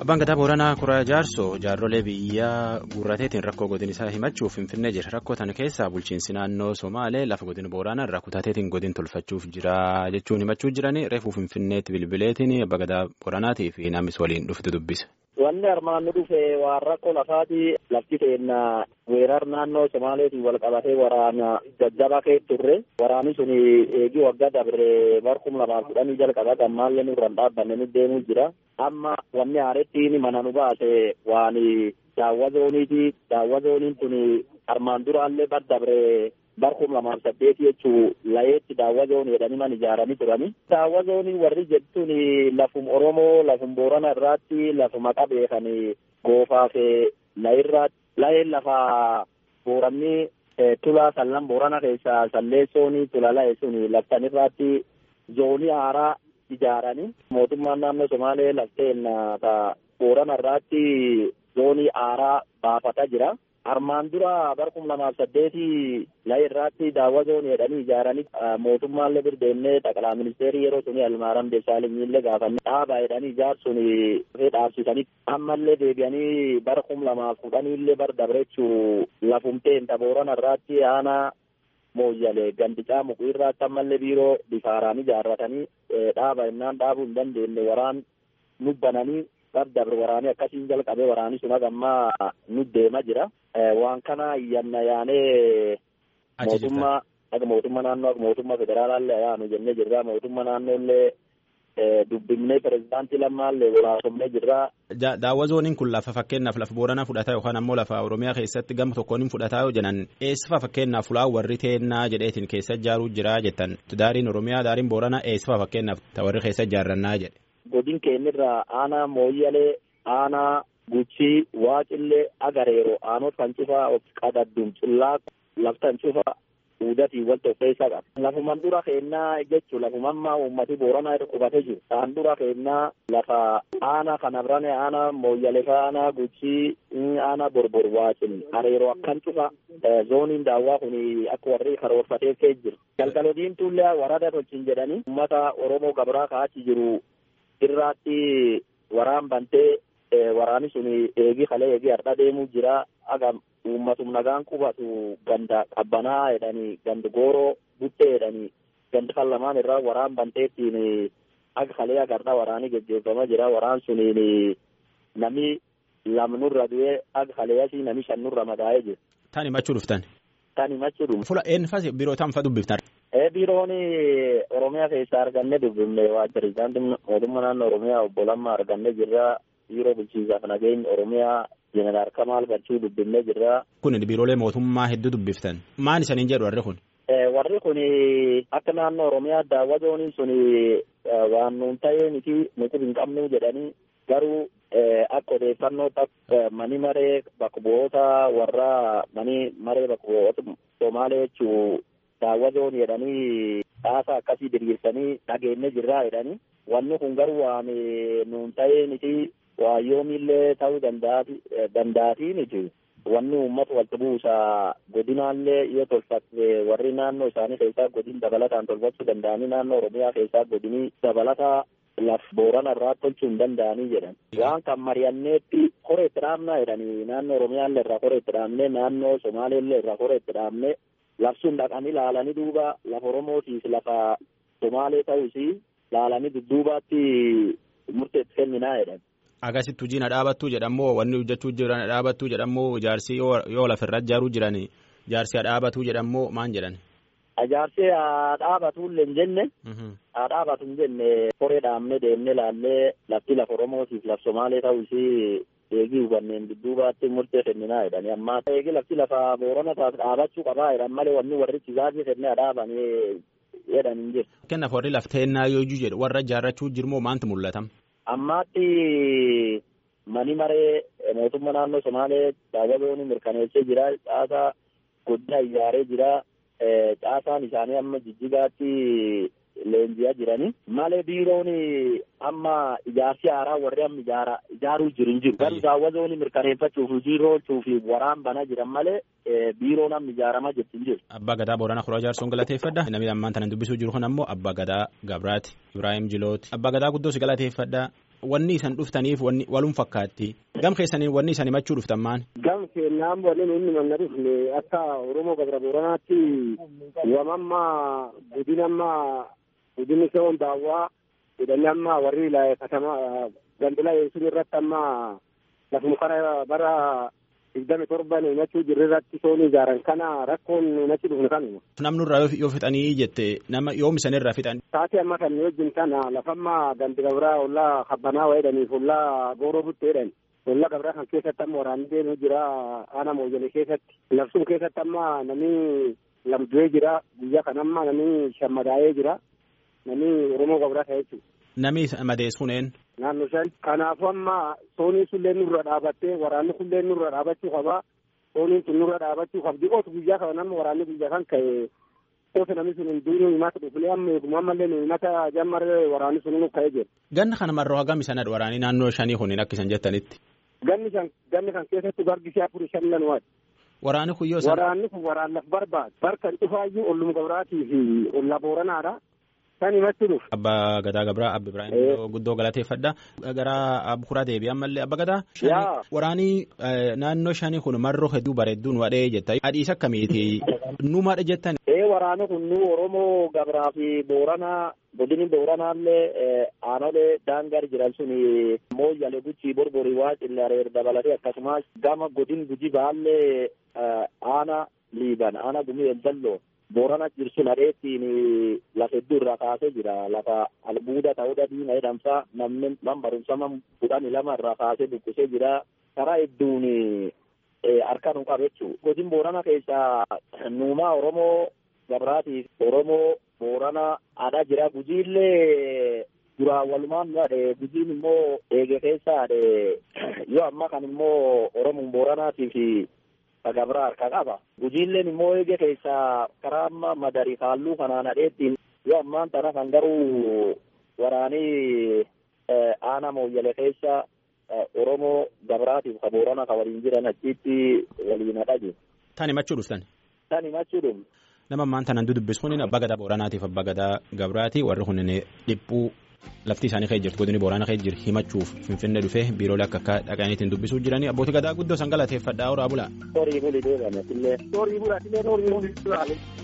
Abbaan gadaa Booranaa Kuraa Jaarsoo jaarrolee biyyaa guurrateetiin rakkoo godin isaa himachuuf finfinnee jira. Rakkoo tana keessaa bulchiinsi naannoo Somaalee lafa godin Booranaa irraa kutateetiin godin tolfachuuf jira jechuun himachuu jiranii reefuu finfinneetti bilbileetiin abbaa gadaa Booranaatii fi namis waliin dhufte dubbise. Wanni armaan nu dhufe waan rakkoo lafaati lafti keenya weerar naannoo Somaaleetiin wal qabatee waraana jajjabaa keessa turre. Waraanni sun eegii waggaa dabre barkum lamaaf kudhanii jalqaba gammaallee nurraan dhaabbanne nu deemuu jira. Amma wanni haarettiin mana nu baase waan daawwa zooniiti. Daawwa zooniin kun armaan duraallee bar dabre barkum lamaaf saddeeti jechuu layeetti daawwa zoonii jedhanii man ijaaranii turani. Daawwa zoonii warri jettuun lafum Oromoo lafum Boorana irraatti lafuma qabeekan goofaaf layirraatti layeen lafa booranni tulaa sallan Boorana keessaa salleessoon tula laye sun laftan irraatti zoonii haaraa ijaaranii mootummaan naannoo Somaalee lafteen Boorana irraatti zoonii haaraa baafataa jira. Armaan dura barkum lamaaf saddeeti laye irraatti daawwa zoonii jedhanii ijaaranii mootummaallee birdeennee xaqalaa ministeerii yeroo suni almaaram deessaalenyiillee gaafannee dhaabaa jedhanii ijaarsuun dhaabsisanii ammallee deebi'anii barkum lamaaf kudhaniillee bar dabrechuu lafumteen Boorana irraatti aanaa mooyyalee gandicaa muku irraatti ammallee biiroo bifaaraan ijaarratanii dhaaba innaan dhaabuu hin dandeenye waraan nubbananii dabre waraanii akkasiin jalqabee waraanii sun hagammaa nu deema jira. Waan kana iyyanna yaanee mootummaa akka mootummaa naannoo akka mootummaa federaalaallee yaanu jennee jirra. Mootummaa naannoollee dubbifnee pirezidaantii lammaallee waraasofnee jirra. Daawwa zooniin kun lafa fakkeenyaaf lafa booranaa fudhataa yookaan ammoo lafa Oromiyaa keessatti gama tokkoon hin fudhataa yoo jedhan eessifa fakkeenyaaf fulaa warri teennaa jedheetiin keessa ijaaruu jira jettan daariin Oromiyaa daariin booranaa eessifa fakkeenyaaf warri keessa ijaarrannaa jedhe. godin keenyarraa aanaa mooyyalee aanaa guchii waaqillee agareero aanot kan cufaa qadaddum cullaa laftan cufa uudatii wal tokkeessaa qaba. Lafuman dura keennaa jechuun lafumammaa uummati booranaa irra qubatee jiru. Isaan dura keennaa lafa aanaa kana birane aanaa mooyyalee aanaa guchii aanaa borbor waaqil areeroo akkan cufa zooniin daawwaa kun akka warri karoorfatee kee jiru. Galgalo diimtuullee warada tolchin jedhanii uummata Oromoo gabraa ka'achi jiru irraatti waraan bantee waraani sun eegi kalee eegi har'a deemuu jira aga uummatum nagaan qubatu ganda qabbanaa jedhanii ganda gooroo buttee jedhanii ganda kan lamaan irraa waraan banteettiin aga kalee aga har'a waraanii geggeeffamaa jira waraan suniin nami lamnurra du'ee aga kalee asii nami shannurra madaa'ee jira. Tan himachuu dhuftan. Tan himachuu dhuftan. Fula eenyufas biroo tan fa dubbiftan. biiroon oromiyaa keessaa arganne dubbifne waa pirezidaantiin mootummaa naannoo oromiyaa obbo Lammaa arganne jirra biiroo bulchiinsaaf nageenya oromiyaa jeneraal Kamaal Galchuu dubbifne jirra. Kun biiroolee mootummaa hedduu dubbiftan maal isaniin jedhu warri kun. Warri kun akka naannoo oromiyaa daawwa zooniin sun waan nuun ta'ee miti nuti hin qabnu jedhanii garuu akka odeeffannoo mani maree bakka bu'oota warra mani maree bakka bu'oota Somaalee jechuu daawwa zoonii jedhanii dhaasaa akkasii diriirsanii dhageenne jirraa jedhanii wanni kun garuu waan nuun ta'ee miti waan yoomillee ta'uu danda'atii miti wanni uummata walitti buusaa godinaallee yoo tolfatte warri naannoo isaanii keessaa godin dabalataan tolfachuu danda'anii naannoo oromiyaa keessaa godinii dabalataa laf boorana irraa tolchuu hin danda'anii jedhan waan kan mari'anneetti koree itti dhaabnaa jedhanii naannoo oromiyaallee irraa koree itti dhaabnee naannoo somaaleellee irraa koree itti dhaabnee labsuun dhaqanii laalanii duuba lafa oromootiif lafa somaalee ta'uus laalanii dudduubaatti murteetti kenninaa jedhan. Agasitti hojiin dhaabattuu jedhamoo wanni hojjechuu jiran dhaabattuu jedhamoo ijaarsi yoo lafarra ijaaruu jiran ijaarsi dhaabatuu jedhamoo maan jedhan. Ijaarsi dhaabatullee hin jenne. Dhaabatu hin jenne koree dhaabnee deemnee laallee lafti lafa oromootiif laf somaalee ta'uus eegii hubanneen dudduubaatti murtee kenninaa jedhani amma eegi lafti lafa boorana taas dhaabachuu qabaa jedhan malee wanni warri chisaafii kennee dhaabanii jedhan hin jiru. Kennaaf warri lafteennaa yoo jedhu warra ijaarrachuu jirmoo maantu mul'atam? Ammaatti mani maree mootummaa naannoo Somaalee daawwa zoonii mirkaneessee jira caasaa guddaa ijaaree jira caasaan isaanii amma jijjigaatti leenji'aa jirani malee biiroon amma ijaarsi haaraa warri amma ijaara ijaaruu jiru hin jiru garuu daawwa zoonii mirkaneeffachuuf hojii oolchuuf waraan banaa jiran malee biiroon amma ijaaramaa jirti hin jiru. Abbaa Gadaa Booranaa Kuraa Jaarsoon galateeffadha. Namni ammaan tanan dubbisuu jiru kun ammoo Abbaa Gadaa Gabraati Ibrahim Jilooti. Abbaa Gadaa guddoo si galateeffadha. wanni isan dhuftaniif wanni walum fakkaatti gam keessaniin wanni isan himachuu dhuftan maan. Gam keenyaan wanni nuyi manna dhufne akka Oromoo Gabra Booranaatti wamammaa godinammaa godinni se'oon daawwaa jedhanii amma warri katamaa gandila sun irratti amma lafuma kara bara digdami torban himachuu jirre irratti soon ijaaran kana rakkoon himachi dhufne kanuma. Namni irraa yoo fixanii jette nama yoom isan irraa fixan. Taatee amma kan wajjin kana lafamma gandi gabraa ollaa kabbanaa wayiidhaniif ollaa gooroo buttee jedhani. Ollaa gabraa kan keessatti amma waraanni deemee jira aana mooyyanii keessatti. Labsuun keessatti amma namni lamdu'ee jira guyyaa kan amma namni shammadaa'ee jira. Namni Oromoo gabraa ta'e jechuudha. Namni madeessuun een. Naannoo shan. Kanaafuu amma sooniin sullee nurra dhaabattee waraanni kullee nurra dhaabachuu qabaa. Sooniin sun nurra dhaabachuu qabdi. Ootu guyyaa kana nama waraanni guyyaa kan ka'e ootu namni sun hunduu himata dhufnee amma eeguma ammallee himata jammarree waraanni sun nu ka'ee jira. Ganna kana marroo hagam isanadha waraanii naannoo shanii kuniin akka isan jettanitti. Ganni kan ganni kan keessatti gargi afurii shan lan waati. Waraanni kun yoo Waraanni kun waraan laf barbaadu. Barkan dhufaayyuu ollum gabraatii fi olla booranaadha. Kan himatti dhufu. Abbaa Gadaa Gabraa Abbi Ibrahim guddoo galateeffadha. Gara Abbukuraa deebi'e ammallee Abba Gadaa. Waraanii naannoo shanii kun marroo hedduu bareedduun wadhee jetta. Adhiis akkamiiti? Numaadha jettan. Ee waraana kun nu Oromoo Gabraa fi Booranaa godini Booranaallee aanolee daangar jiran sun mooyyale guchii borborii waa cillareer dabalatee akkasumas gama godin guji baallee aana liiban aana gumii eldalloo. Boorana jirsu nadheettiin lafa hedduu irraa kaasee jira. Lafa albuuda ta'uudha diina jedhamsa namni man barumsa man kudhanii lama irraa kaasee buqqisee jira. Karaa hedduun harka nu qabe jechuudha. Godin Boorana keessaa nuumaa Oromoo Gabraatiif Oromoo Boorana adha jira. Gujiillee duraan walumaan dhaadhe gujiin immoo eege keessaa yoo amma kan immoo Oromoon Booranaatiif Gabraa harka qaba. Gujiilleen immoo eege keessaa karaa amma madarii kaalluu kanaan hadheettiin yoo ammaan tana kan garuu waraanii aana mooyyale keessa Oromoo Gabraatiif ka Boorana ka waliin jiran achitti waliin hadha jiru. Tan himachuu dhuftan. Tan himachuu dhufne. Nama ammaan tanaan dubbisu kun abbaa gadaa Booranaatiif abbaa gadaa Gabraati warri kun dhiphuu lafti isaanii ka'e jirtu godini Boorana ka'e jiru himachuuf Finfinnee dhufee biiroolee akka akka dhaqaniitiin dubbisuu jiranii abbootii gadaa guddoo san galateeffadhaa horaa bulaa. Horii buli deebi'an asillee. Horii bulaa asillee horii bulaa.